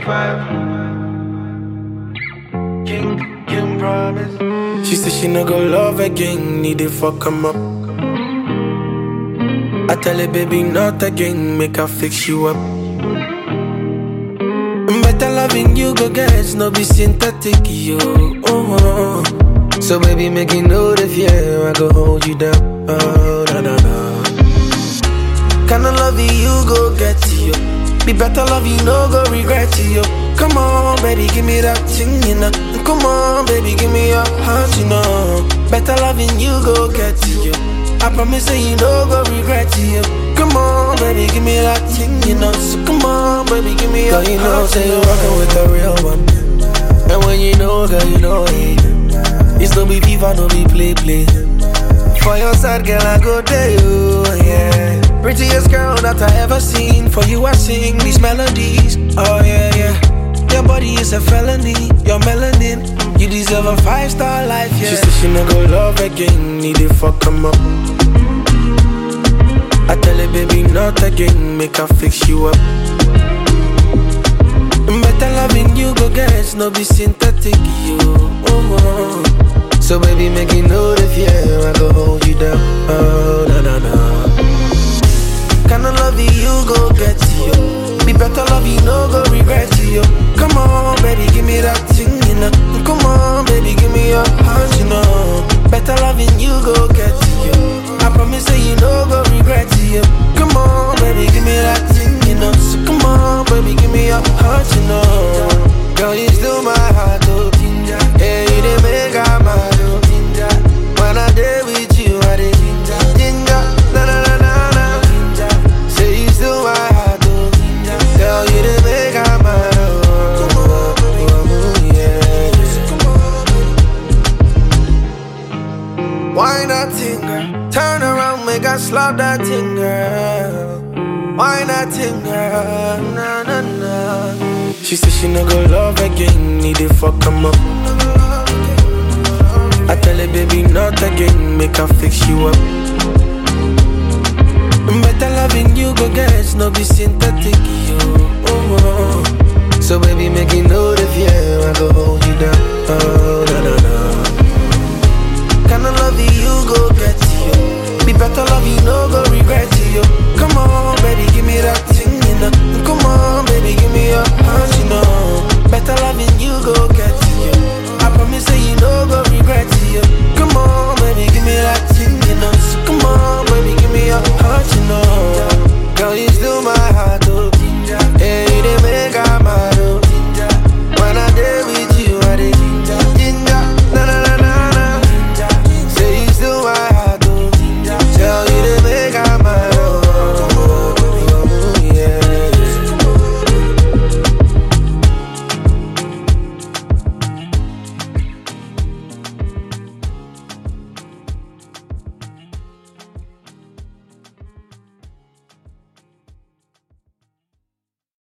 five. King, King promise. She said she no go love again, need to fuck him up. I tell her, baby, not again, make her fix you up. Better loving you, go get, no be synthetic, yo. Oh, oh. So, baby, make you know the fear, I go hold you down. Oh, na na na. Kinda love you, go get you. Be better love you, no go regret you. Come on, baby, give me that thing, you know. Come on, baby, give me your heart, you know. Better loving you, go get you. I promise that you no go regret you. Come on, baby, give me that thing, you know. So come on, baby, give me your girl, you know, say you're rocking with the real one. And when you know, girl, you know it. It's no be FIFA, no be play play. For your side, girl, I go there, you, yeah. Prettiest girl that I ever seen. For you, I sing these melodies. Oh, yeah, yeah. Your body is a felony. Your melanin, you deserve a five star life, yeah. She said she no go love again. Need to fuck him up. I tell her, baby, not again. Make her fix you up. Better loving you, go get, no be synthetic, you. Oh, oh. So baby, make you know the fear, I go hold you down. Oh, na na na. Kinda love you, go get you. Be better love you, no go regret you. Come on, baby, give me that thing, you know. Come on, baby, give me your heart, you know. Better loving you, go get you. I promise that you no go regret you. Come on, baby, give me that thing, you know. So come on, baby, give me your heart, you know. Girl, you still my heart, oh. Yeah, you didn't make out my oh. When I day with you, I did ginger, ginger, na na na na na. Say you still my heart, oh. Girl, you didn't make out my oh. oh, yeah. Why not thing, girl? Turn around, make I slap that thing, girl. Why not thing, girl? Na na na. She said she no go love again, need to fuck him up. I tell her, baby, not again, make her fix you up. Better loving you, go get, no be synthetic, yo. Oh, oh. So baby, make you know the fear, I go hold you down. Oh, na na na. Kinda love you, go get you. Be better love you, no go